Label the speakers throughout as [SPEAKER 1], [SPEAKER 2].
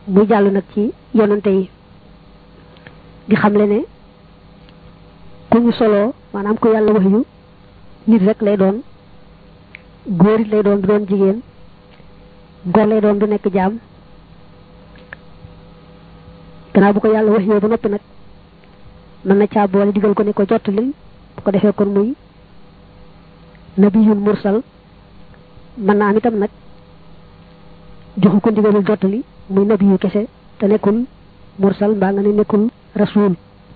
[SPEAKER 1] muy jàll nag ci yonante yi di xamle ne ku ñu soloo maanaam ku yàlla wax yu nit rek lay doon góor it lay doon du doon jigéen góor lay doon du nekk jaam gannaaw bu ko yàlla wax yoo ba noppi nag mën na caa boole digal ko ne ko jottalil bu ko defee kon muy nabiyun mursal mën na am itam nag joxu ko ndigalul jottali muy nabiyu kese te nekkul mursal mbaa nga ne nekkul rasul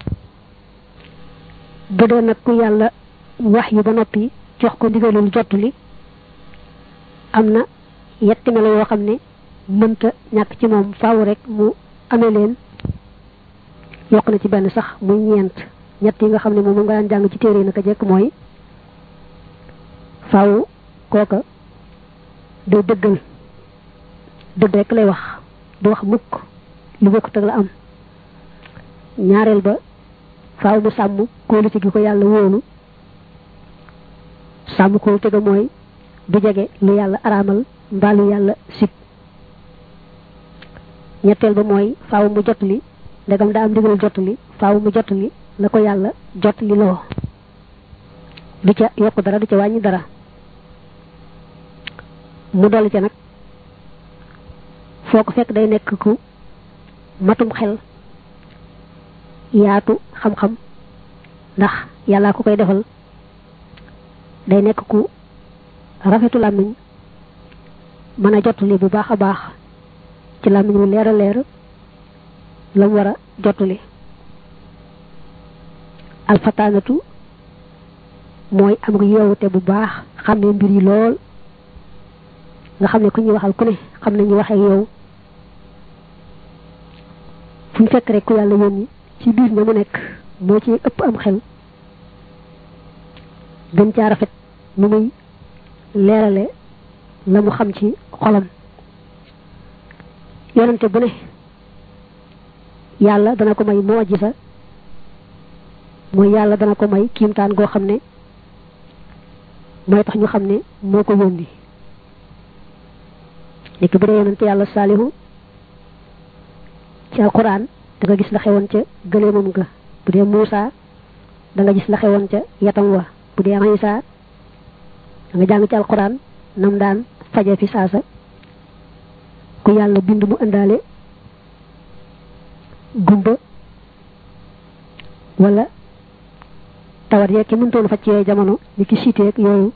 [SPEAKER 1] bu dee nag ku yàlla wax yu ba noppi jox ko ndigalul jottali am na yetti melo yoo xam ne mënta ñàkk ci moom faaw rek mu amee leen yokk na ci benn sax muy ñeent ñett yi nga xam ne moom nga daan jàng ci téere yi naka jekk mooy faaw kooka day dëggal dëgg rek lay wax du wax mukk lu bokkut ak la am ñaareel ba faaw mu sàmm kóolute gi ko yàlla wóolu sàmm kóolute ga mooy du jege lu yàlla araamal mbaa lu yàlla sib ñetteel ba mooy faaw mu jot li ndegam daa am ndigal jot li faaw mu jot li la ko yàlla jot li loo du ca yokk dara du ca wàññi dara mu dolli ca nag foo ko fekk day nekk ku matum xel yaatu xam-xam ndax yàllaa ko koy defal day nekk ku rafetu làmmiñ mën a jottali bu baax a baax ci làmmiñ wu leer a leer la mu war a jottali alfataanatu mooy am nga yeewute bu baax xam ne mbir yi lool nga xam ne ku ñuy waxal ku ne xam ne ñu waxee yow fu ñu fekk rek ku yàlla yónni ci biir ña mu nekk moo ci ëpp am xel gën caa rafet nu muy leerale la mu xam ci xolam yonante bu ne yàlla dana ko may moo sa mooy yàlla dana ko may kiimtaan goo xam ne mooy tax ñu xam ne moo ko yónni nekk bu dee yonante yàlla saalihu ci alquran da nga gis la xewoon ca gëleemam ga bu dee Muusa da nga gis la xewoon ca yatam wa bu dee Isa da nga jàng ci alquran nam daan faje fi saasa ku yàlla bind mu indaale gumba wala tawat yeeg ki mëntoon faj ci yooyu jamono ni ki siiteeg yooyu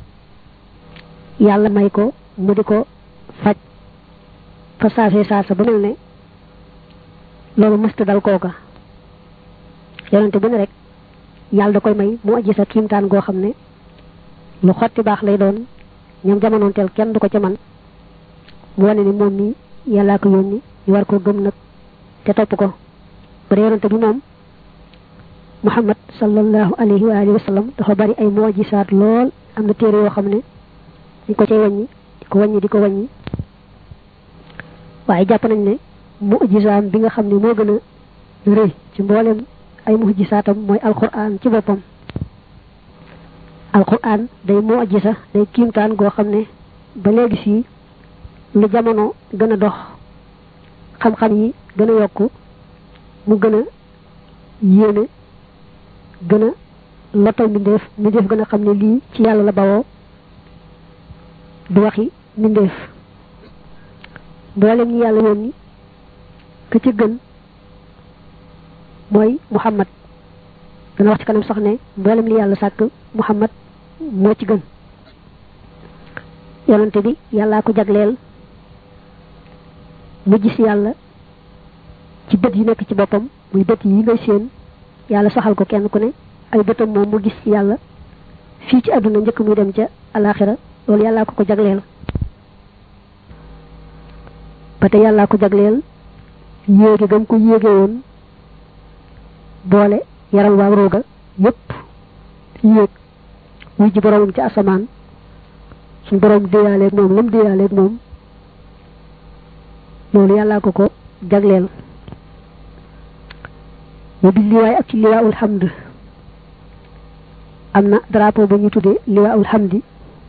[SPEAKER 1] yàlla may ko mu di ko faj fa saasee saasa ba mel ne loolu mësta dal kooka yonente bu ne rek yàlla da koy may mu aji sa kiimtaan goo xam ne lu xotti baax lay doon ñoom jamonoonteel kenn du ko ca man mu wane ni moom mi yàllaa ko yónni ñu war ko gëm nag te topp ko bu dee yonente bi moom muhammad sallallahu alayhi wa alihi wa sallam dafa bari ay moojisaat lool am na téere yoo xam ne di ko cay wàññi di ko wàññi di ko wàññi waaye jàpp nañ ne mujisaam bi nga xam ne moo gën a rëy ci mboolem ay mujisaatam mooy alquran ci boppam alquran day mujisa day kiimtaan goo xam ne ba léegi fii lu jamono gën a dox xam-xam yi gën a yokku mu gën a yéene gën a lottal mbindeef mbindeef gën a xam ne lii ci yàlla la bawoo du waxi mbindeef mboolem ñi yàlla yónni ka ci gën mooy muhammad dana wax ci kanam sax ne mboolem li yàlla sàkk muhammad moo ci gën yonante bi yàllaa ko jagleel mu gis yàlla ci bët yi nekk ci boppam muy bët yi ngay séen yàlla saxal ko kenn ku ne ay bëtam moom mu gis yàlla fii ci àdduna njëkk muy dem ca alaxira loolu yàllaa ko ko jagleel ba te yàllaa ko jagleel yéege gam ko yéege woon boole yaram waa rooga yépp yéeg wuy ji boroomam ci asamaan suñ boroom déyaaleeg moom lam déyaaleeg moom loolu yàllaa ko ko jagleel mu bi liwaay ak ci liwaawul hamd am na drapeau ba ñu tuddee liwaawul hamdi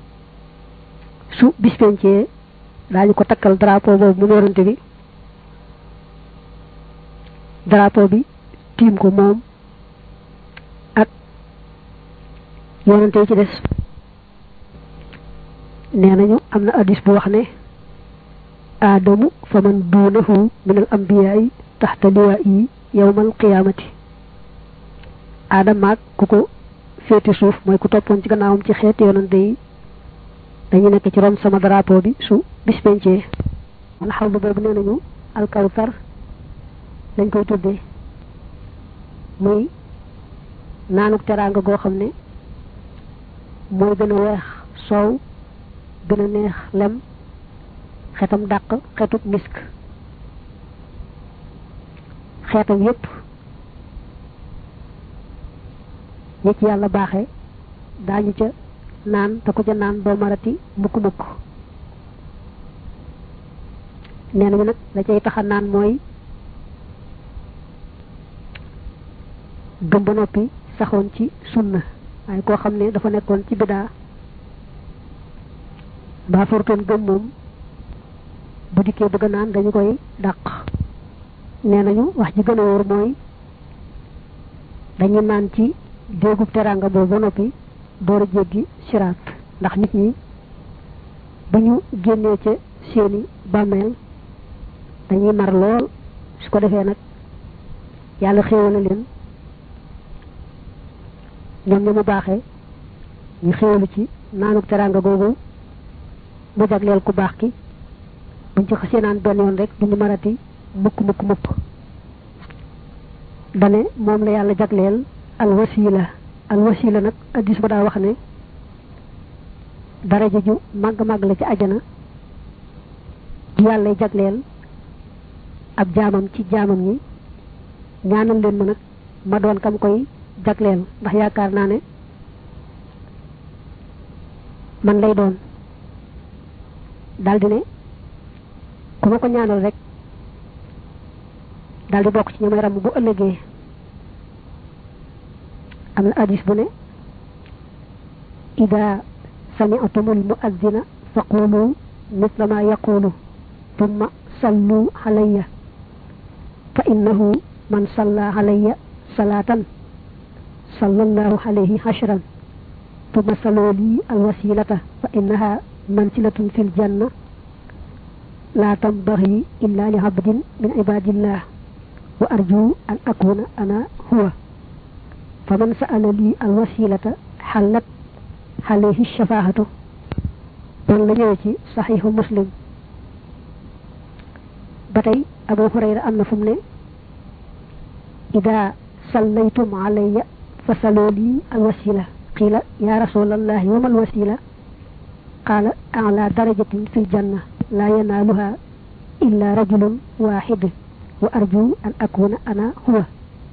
[SPEAKER 1] su bis pencee daañu ko takkal drapeau boobu mu noorante bi drapeau bi tiim ko moom ak yonante yi ci des nee nañu am na addis bu wax ne aadamu fa man duunahu min al ambiyaay taxta liwaayi yowmal qiyaamati aadama ak ku ko féeti suuf mooy ku toppoon ci gannaawam ci xeeti yonante yi dañu nekk ci ron sama drapeau bi su bis pencee man xaw boobu nee nañu alkawsar lañ koy tuddee muy naanuk teraanga goo xam ne mooy gën a weex soow gën a neex lem xetam dàq xetub misk xeetam yépp ñi ci yàlla baaxe daañu ca naan te ko ca naan doo marati mukk mukk nee nañu nag la cay taxa naan mooy gëm ba noppi saxoon ci sunna waaye koo xam ne dafa nekkoon ci bidaa mbaa fortoon gëm moom bu dikkee bëgg naan dañu koy dàq nee nañu wax ji gën a wóor mooy dañu naan ci déegub teraanga boobu ba noppi door a jéggi siraat ndax nit ñi bu ñu génnee ca seeni bàmmeel dañuy mar lool su ko defee nag yàlla xéewale leen ñoom ña mu baaxee ñu xéewalu ci naanuk teraanga googu mu jagleel ku baax ki buñ ci xasee naan benn yoon rek duñu marati mukk mukk mukk dane moom la yàlla jagleel al wasila al wasila nag addis ba daa wax ne daraja ju màgg màgg la ci ajana ji yàlla jagleel ab jaamam ci jaamam ñi ñaanal leen ma nag ma doon kam koy jagleel ndax yaakaar naa ne man lay doon daldi ne ku ma ko ñaanal rek daldi bokk ci ñi may ram bu ëllëgee am na hadis bu ne ida sami'tumul mu'azzina faqulu misla ma yaqulu thumma sallu alayya fa innahu man salla alayya salatan sallallahu alayhi ashran thumma sallu li alwasilata fa innaha mansilatun fil janna la tambaghi illa li abdin min ibadillah wa arju an akuna ana huwa faman sa'ala li alwasilata halat alayhi shafaahatu doon la ñëwee ci saxiixu muslim ba tey abu hurayra am na fu mu ne ida sallaytum alayya fa saloo lii alwasila qiila ya rasulallahi wa mal wasila qaala ala darajatin fi ljanna la yanaaluha illa rajulun waxid wa arju an akuna ana huwa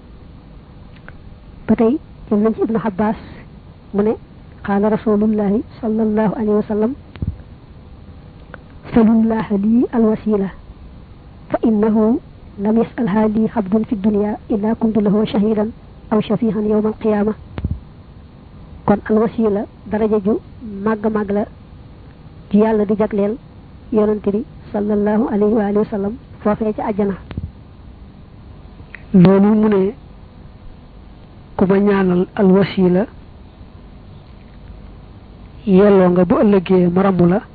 [SPEAKER 1] ba tey jël nañ ci ibnu abbas mu ne qaala rasulullahi sallallahu alayhi wa sallam salullaha lii alwasila fa innahu lam yasalha lii xabdun fi dunia illa kuntu lahu shahidan aw shafihan yowma alqiyama kon alwasila daraja ju màgg màgg la ci yàlla di jagleel yonante bi sallallahu alayhi wa alihi wa sallam foofee ci àjjana
[SPEAKER 2] loolu mu ne ku ma ñaanal alwasila yelloo nga bu ëllëgee ma ramu la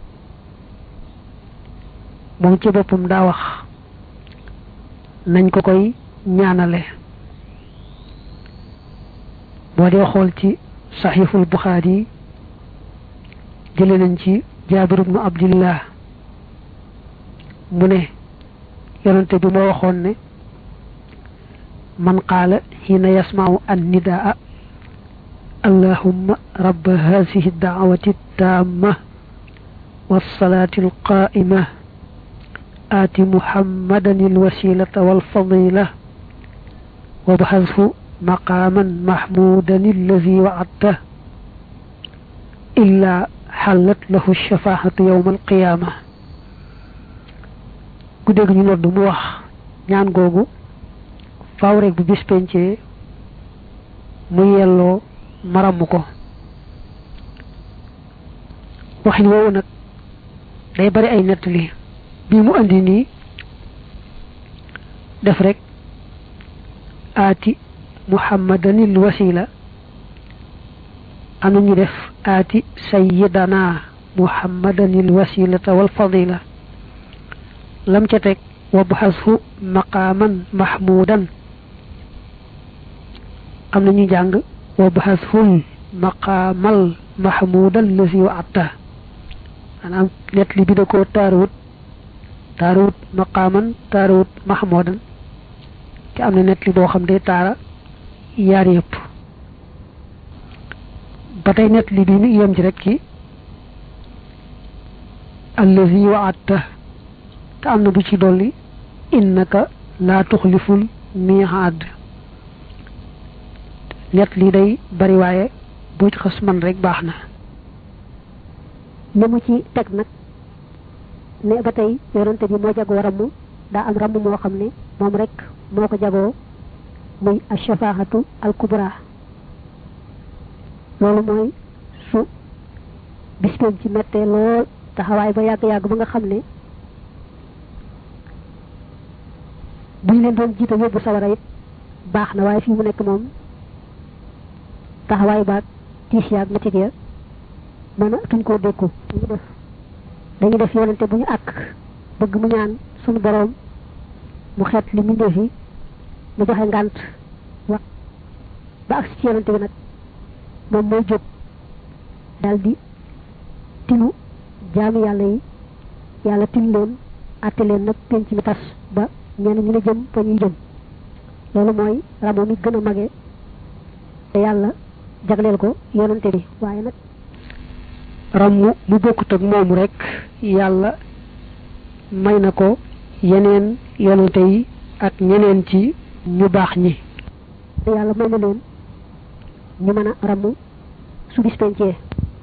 [SPEAKER 2] moom ci boppam daa wax nañ ko koy ñaanale boo dee xool ci saxiixul buxaari jële nañ ci jaabir ibnu abdillah mu ne yonente bi moo waxoon ne man qaala xiina yasmau an nidaa allahumma rabba hadihi daawati taama والصلاة القائمة آت محمدا الوسيلة والفضيلة وابحثه مقاما محمودا الذي وعدته إلا حلت له الشفاعة يوم القيامة ku dégg ñu nodd mu wax ñaan googu faaw rek bu bis pencee mu yelloo maramu ko waxin woowu nag day bari ay nettali bii mu andi nii def rek aati muhammadanil wasila am ñu def aati sayyidana muhammadanil wasilata wal fadila lam ca teg wabxashu maqaaman mahmudan am na ñu jàng wabxashul maqaamal mahmudan lasi wa atta maanaam net li bi da koo taarawut taarawut maqaaman taarawut mahmudan te am na net li boo xam day taara yaar yëpp ba tey net li bi mi yem ci rek ci allazi wa atta te am na bu ci dolli innaka laa tuxliful miihaad net li day bari waaye boo ci xas man rek baax na
[SPEAKER 1] li mu ci teg nag ne ba tey yonante bi moo jagoo ramm daa am ramm moo xam ne moom rek moo ko jagoo muy ashafaahatu al kubra loolu mooy su bis ci mettee lool taxawaay ba yàgg-yàgg ba nga xam ne buñ leen doon jiite yóbbu sawara it baax na waaye fii mu nekk moom taxawaay baag tiis yaag métit ya mën a tuñ koo dékku dañu def dañu def yonente bu ñu àkk bëgg mu ñaan suñu boroom mu xeet li mu ndefi mu joxe ngànt wax ba agsi ci yonente bi nag moom mooy jóg daal di tinu jaami yàlla yi yàlla tin leen àtte leen nag penc mi tas ba ñenn ñu ne jëm fa ñuy jëm loolu mooy ramo mi gën a mage te yàlla jagleel ko yonante bi waaye nag
[SPEAKER 2] ramm mu bokkut ak moomu rek yàlla may na ko yeneen yonante yi ak ñeneen ci ñu baax ñi
[SPEAKER 1] te yàlla may na leen ñu mën a ramm su bis pencee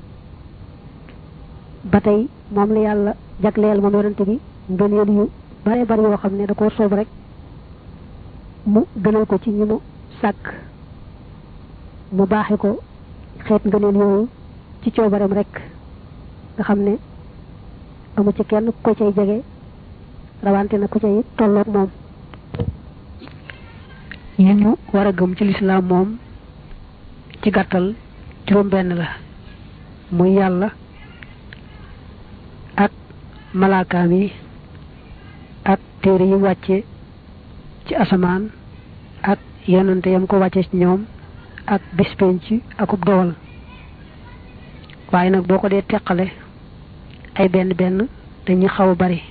[SPEAKER 1] ba tey moom la yàlla jagleel moom yonante bi ngëneel yu bare bari yoo xam ne da koo soob rek mu gënal ko ci ñi mu sàkk mu baaxe ko xeet ngëneel yooyu ci coobareem rek nga xam ne amu ci kenn ko cay jege rawante na ko cay tolloog moom
[SPEAKER 2] yi ñu war a gëm ci lislaam moom ci gàttal juróom benn la muy yàlla ak malaakaam yi ak téere yi wàcce ci asamaan ak yonante yam ko wàcce ci ñoom ak bis penc akub dogal waaye nag boo ko dee teqale ay benn benn dañuy xaw a bari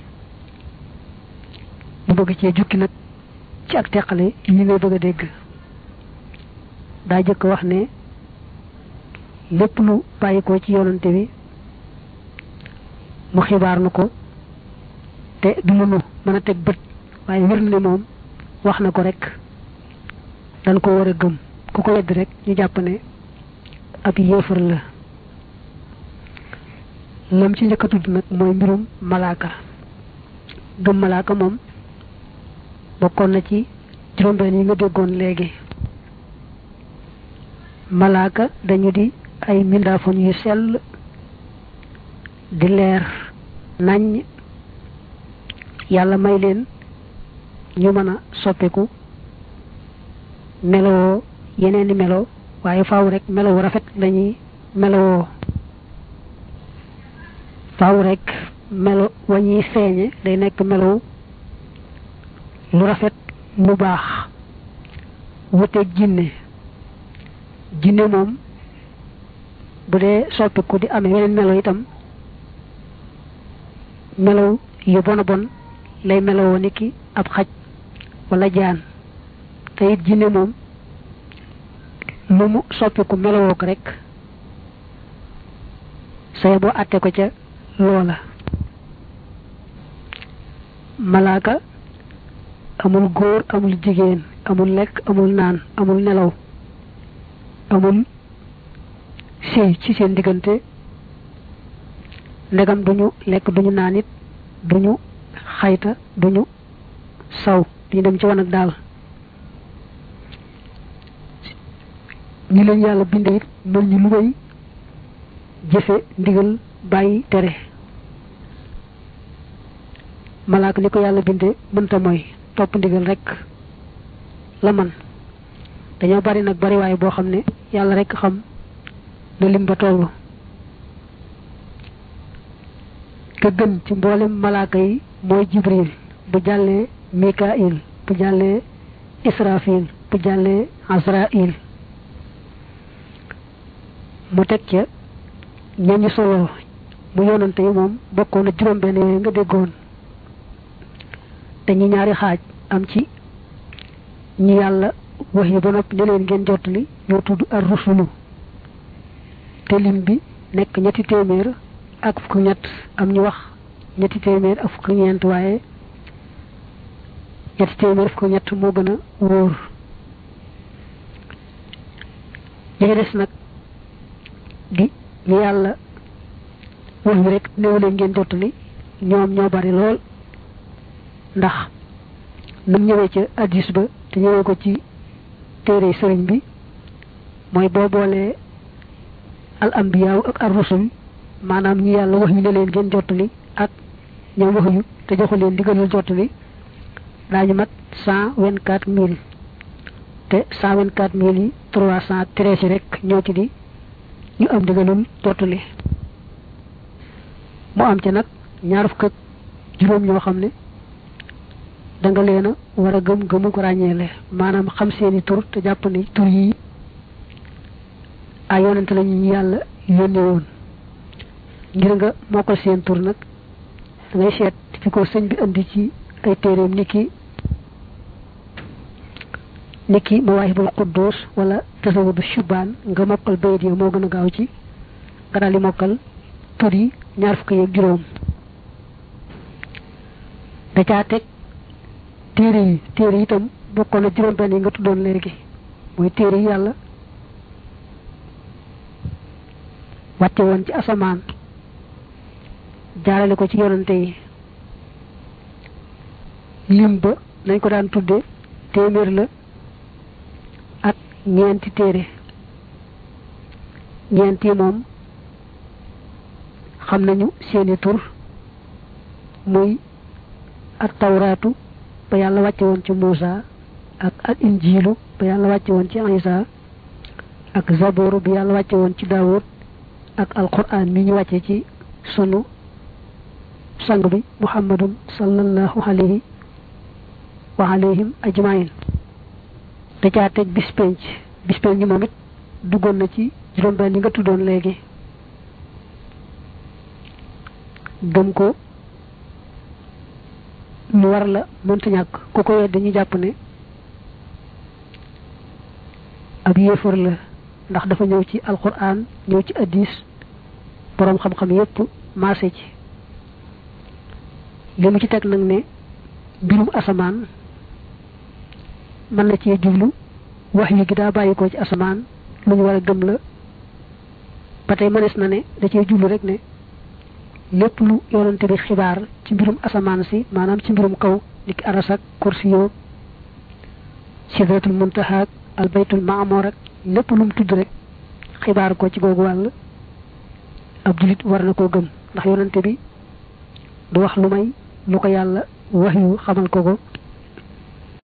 [SPEAKER 2] bu bëgg cee jukki nag ci ak teqale yi ngay bëgg a dégg daa jëkk wax ne lépp lu bàyyi ko ci yonante bi mu xibaar nu ko te du lu nu mën a teg bët waaye wér na ne moom wax na ko rek dañ ko war a gëm ku ko wedd rek ñu jàpp ne ab yéefar la lam ci njëkk a tudd nag mooy mbirum malaaka gëm malaaka moom bokkoon na ci juróom-benn yi nga déggoon léegi malaaka dañu di ay mbindaafoon yu sell di leer naññ yàlla may leen ñu mën a soppiku melowoo yeneeni melo waaye faaw rek melowu rafet lañuy melowoo faaw rek melo wañuy feeñe day nekk melow lu rafet lu baax wuteeg jinne jinne moom bu dee soppiku di amee yeneen melo itam melow yu bon a bon lay melowoo ni ki ab xaj wala jaan te it jinne moom lu mu soppiku melowoo ko rek say boo àtte ko ca loola malaaka amul góor amul jigéen amul lekk amul naan amul nelaw amul sëy ci seen diggante ndegam duñu lekk duñu naan it duñu xayta duñu saw duñu dem ci wan ak daal ñi leen yàlla binde it mel ñu lu koy jëfe ndigal bàyyi tere malaaka ni ko yàlla binde mënta mooy topp ndigal rek la man dañoo bari nag bariwaay boo xam ne yàlla rek xam na lim ba toll ka gën ci mboolem malaaka yi mooy jibril bu jàllee mikail bu jàllee israfil bu jàllee azrail mu teg ca ñañu solo mu yonante yi moom bokkoon na juróom benn yooyu nga déggoon dañuy ñaari xaaj am ci ñi yàlla wax yi ba noppi ne leen ngeen jottali ñoo tudd ar rusulu te lim bi nekk ñetti téeméer ak fukk ñett am ñu wax ñetti téeméer ak fukk ñeent waaye ñetti téeméer fukk ñett moo gën a wóor ñi des nag di ñu yàlla wax yi rek néew leen ngeen jottali ñoom ñoo bari lool ndax nam ñëwee ca addis ba te ñëwee ko ci téere sëriñ bi mooy boo boolee al ambiyaaw ak ar rusul maanaam ñi yàlla wax yu ne leen ngeen jottali ak ñoom wax yu te joxu leen digalul jottali daañu mat cent vingt quatre mille te cent vingt quatre mille yi trois cent treize rek ñoo ci di ñu am digalul jottali mu am ci nag ñaar fukk ak juróom ñoo xam ne da nga leen a war a gëm gëmu ko ràññeele maanaam xam seeni tur te jàpp ni tur yi ay yonente lañu ñu yàlla yónne woon ngir nga mokkal seen tur nag da ngay seet fi ko sëñ bi indi ci ay téeréem niki niki mawaahibul quddus wala tasawudu shubaan nga mokkal bayit yi moo gën a gaaw ci nga daal di mokkal tur yi ñaar fukk yeeg juróom da caa teg téere yi téere yi itam bokkoon na juróom benn yi nga tuddoon léegi mooy téere yi yàlla wàcce woon ci asamaan jaarale ko ci yonante yi lim ba nañ ko daan tudde téeméer la ak ñeenti téere ñeent yi moom xam nañu seeni tur muy ak tawraatu ba yàlla wàcce woon ci Muusa ak al injiilu ba yàlla wàcce woon ci Isa ak zabooru bi yàlla wàcce woon ci Daawud ak alquran mi ñu wàcce ci sunu sang bi muhammadun sallallahu alayhi wa alayhim ajmain da caa teg bis penc bis penc moom it duggoon na ci juróom-benn yi nga tuddoon léegi gëm ko lu war la mënta ñàkk ku ko wedd dañuy jàpp ne ab yéefar la ndax dafa ñëw ci alquran ñëw ci addis boroom xam-xam yépp maase ci li mu ci teg nag ne mbirum asamaan mën na cee jublu wax yi gi daa bàyyi ko ci asamaan lu ñu war a gëm la ba tey mënees na ne da cee jublu rek ne lépp lu yonante bi xibaar ci mbirum asamaan si maanaam ci mbirum kaw niki aras ak kursiyo sidratul muntaha ak albaytul maamor ak lépp lu mu tudd rek xibaar ko ci googu wàll ab julit war na koo gëm ndax yonante bi du wax lu may lu ko yàlla wax yu xamal ko ko